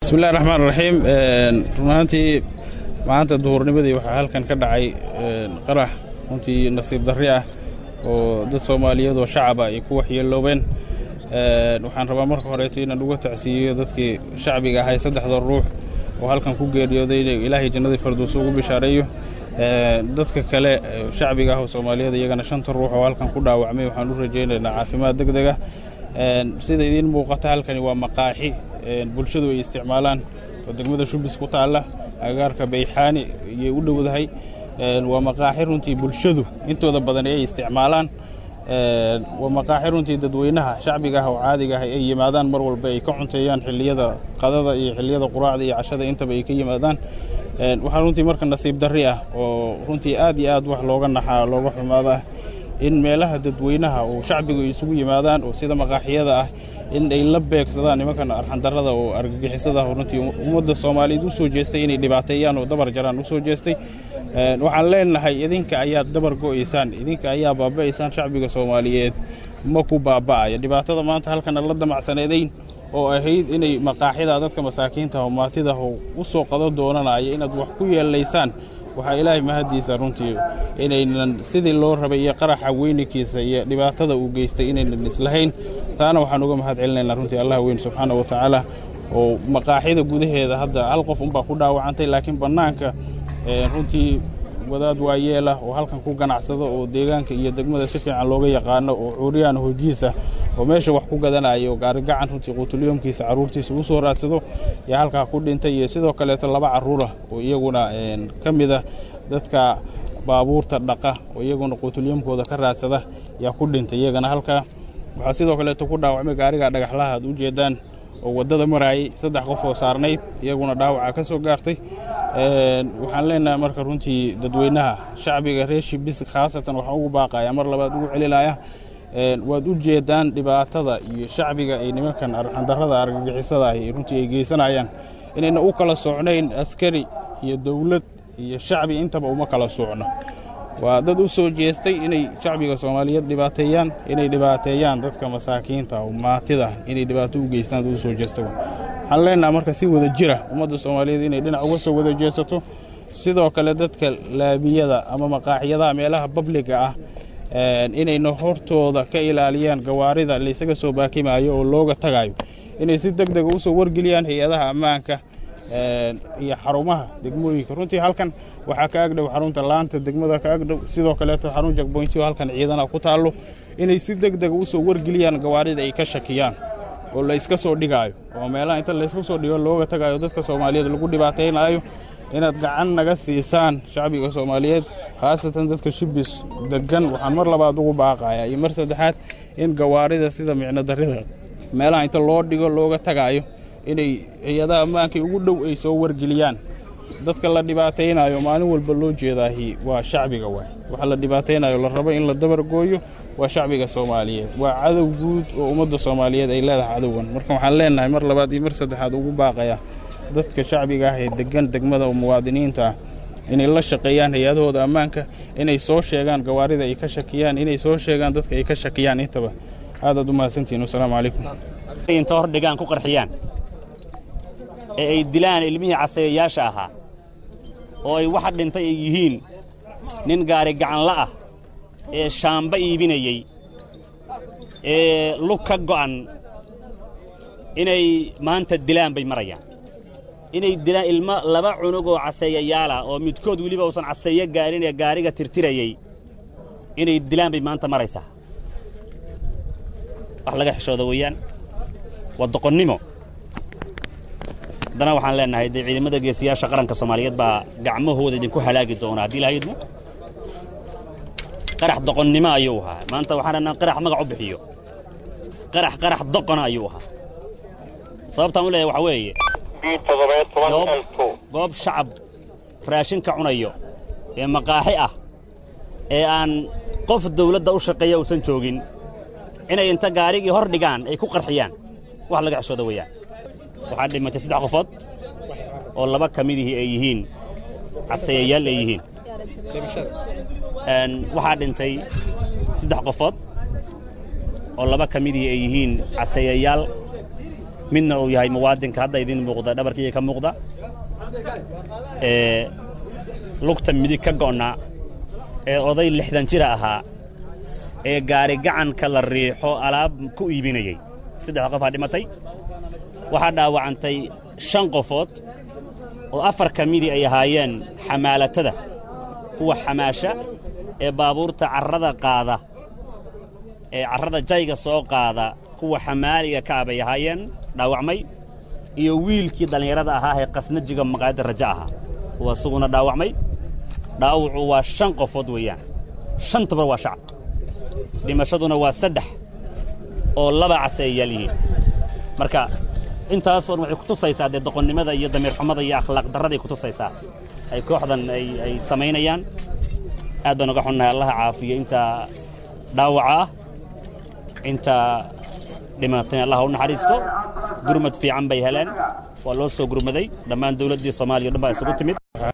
bismillahi raxmaan raxiim run ahaantii maanta duhurnimadii waxaa halkan ka dhacay qarax runtii nasiib darri ah oo dad soomaaliyeed oo shacaba ay ku waxyeeloobeen waxaan rabaa marka horeeto inaan uga tacsiiyo dadkii shacbiga ahay saddexda ruux oo halkan ku geeriyooday in ilaahay jannadii farduusa ugu bishaareeyo dadka kale shacbiga ah oo soomaaliyeed iyagana shanta ruux oo halkan ku dhaawacmay waxaan u rajaynaynaa caafimaad deg dega sida idiin muuqata halkani waa maqaaxi bulshadu ay isticmaalaan oo degmada shubis ku taalla agagaarka bayxaani ayay u dhowdahay waa maqaaxi runtii bulshadu intooda badan ay isticmaalaan waa maqaaxi runtii dadweynaha shacbiga ah oo caadiga ah ay yimaadaan mar walba ay ka cunteeyaan xilliyada qadada iyo xilliyada quraacda iyo cashada intaba ay ka yimaadaan waxaa runtii marka nasiib darri ah oo runtii aad iyo aad wax looga naxaa looga xumaado ah in meelaha dadweynaha oo shacbigu ay isugu yimaadaan oo sida maqaaxiyada ah in ay la beegsadaan nimankan arxandarrada oo argagixisada ah oo runtii ummadda soomaaliyeed u soo jeestay inay dhibaateeyaan oo dabar jaraan u soo jeestay waxaan leenahay idinka ayaad dabar go'aysaan idinka ayaa baaba'aysaan shacbiga soomaaliyeed ma ku baaba'aya dhibaatada maanta halkana la damacsaneedayn oo ahayd inay maqaaxida dadka masaakiinta oo maatida oo u soo qado doonanaya inaad wax ku yeelaysaan waxaa ilaahay mahaddiisa runtii inaynan sidii loo rabay iyo qaraxa weyninkiisa iyo dhibaatada uu geystay inaynan islahayn taana waxaan uga mahad celinaynaa runtii allah weyn subxaana wa tacaala oo maqaaxida gudaheeda hadda hal qof unbaa ku dhaawacantay laakiin bannaanka runtii wadaad waayeelah oo halkan ku ganacsado oo deegaanka iyo degmada si fiican looga yaqaano oo cuuriyaan hojiisa oo meesha wax ku gadanaya oo gaarigacan runtii quutulyoomkiisa carruurtiisa u soo raadsado yaa halkaa ku dhintay iyo sidoo kaleeto laba carruurah oo iyaguna ka mida dadka baabuurta dhaqa oo iyaguna quutulyoomkooda ka raadsada yaa ku dhintay iyagana halkaa waxaa sidoo kaleeto ku dhaawacmay gaariga dhagaxlaha aad u jeeddaan oo waddada maraayay saddex qof oo saarnayd iyaguna dhaawaca ka soo gaartay waxaan leenahay marka runtii dadweynaha shacbiga reer shibis khaasatan waxaan ugu baaqaya mar labaad ugu celinaya waad u jeeddaan dhibaatada iyo shacbiga ay nimankan arxandarrada argagixisada ahi runtii ay geysanayaan inayna u kala socnayn askari iyo dawlad iyo shacbi intaba uma kala socno waa dad u soo jeestay inay shacbiga soomaaliyeed dhibaateeyaan inay dhibaateeyaan dadka masaakiinta oo maatida inay dhibaato u geystaan dad u soo jeesta waxaan leenaha marka si wada jira ummadda soomaaliyeed inay dhinac uga soo wada jeesato sidoo kale dadka laabiyada ama maqaaxyadaha meelaha babliga ah inayna hortooda ka ilaaliyaan gawaarida laysaga soo baakimaayo oo looga tagayo inay si deg dega u soo wargeliyaan hay-adaha ammaanka iyo xarumaha degmooyinka runtii halkan waxaa ka agdhow xarunta laanta degmada ka agdhow sidoo kaleeto xarun jagboynti oo halkan ciidana ku taallo inay si deg dega u soo wargeliyaan gawaarida ay ka shakiyaan oo la iska soo dhigaayo oo meelaha inta laysku soo dhigo looga tagaayo dadka soomaaliyeed lagu dhibaataynaayo inaad gacan naga siisaan shacbiga soomaaliyeed khaasatan dadka shibis deggan waxaan mar labaad ugu baaqayaa iyo mar saddexaad in gawaarida sida micno darrida meelaha inta loo dhigo looga tagaayo inay hay-adaha ammaankay ugu dhow ay soo wargeliyaan dadka la dhibaataynayo maalin walba loo jeedaahi waa shacbiga waay waxa la dhibaataynayo la rabo in la dabargooyo waa shacbiga soomaaliyeed waa cadow guud oo ummadda soomaaliyeed ay leedahay cadowgan marka waxaan leenahay mar labaad iyo mar saddexaad ugu baaqaya dadka shacbiga ah ee deggan degmada oo muwaadiniinta ah inay la shaqeeyaan hay-adahooda ammaanka inay soo sheegaan gawaarida ay ka shakiyaan inay soo sheegaan dadka ay ka shakiyaan intaba aadaad u mahadsantihin wasalaamu calaykum inta hor dhigaan ku qarxiyaan ee ay dilaan ilmihii casayayaasha ahaa oo ay waxa dhintay ay yihiin nin gaari gacanla ah ee shaamba iibinayey ee lug ka go'an inay maanta dilaan bay marayaan inay dilaan ilmo laba cunug oo caseeyayaalah oo midkood weliba uusan caseeyo gaarin ee gaariga tirtirayey inay dilaan bay maanta maraysaa wax laga xishooda weeyaan waa doqonnimo haddana waxaan leennahay dee ciidamada geesiyaasha qaranka soomaaliyeed baa gacmahooda idinku halaagi doona haddii lahaydmu qarax doqonnimo ayuu ahaa maanta waxaan rannaa qarax magac u bixiyo qarax qarax doqona ayuu ahaa sababtaan u leeyahay waxaa weeye goob shacab raashinka cunayo ee maqaaxi ah ee aan qof dawladda u shaqeeya uusan joogin inay inta gaarigii hor dhigaan ay ku qarxiyaan wax laga xishooda weeyaan waxaa dhimatay saddex qofood oo laba ka midihii ay yihiin casayayaal ay yihiin waxaa dhintay saddex qofood oo laba ka midihii ay yihiin casayayaal midna uu yahay muwaadinka hadda idin muuqda dhabarkiiga ka muuqda ee lugta midig ka go'naa ee oday lixdan jira ahaa ee gaari gacanka la riixo alaab ku iibinayey saddex qofaa dhimatay waxaa dhaawacantay shan qofood oo afar ka midii ay ahaayeen xamaalatada kuwa xamaasha ee baabuurta carrada qaada ee carrada jayga soo qaada kuwa xamaaliga ka ah bay ahaayeen dhaawacmay iyo wiilkii dhallinyarada ahaa ee qasnajiga maqaayadda raja ahaa kuwa isaguna dhaawacmay dhaawacu waa shan qofood weeyaan shantuba waa shacab dhimashaduna waa saddex oo laba case ay yaal yihiin marka intaasoon waxay ku tusaysaa dee doqonnimada iyo damiirxumada iyo akhlaaq darraday ku tusaysaa ay kooxdan ay ay samaynayaan aad baan uga xunnahay allaha caafiyo inta dhaawaca ah inta dhimatay allaha u naxariisto gurmad fiican bay heleen waa loo soo gurmaday dhammaan dawladdii soomaaliya o dhan baa isugu timid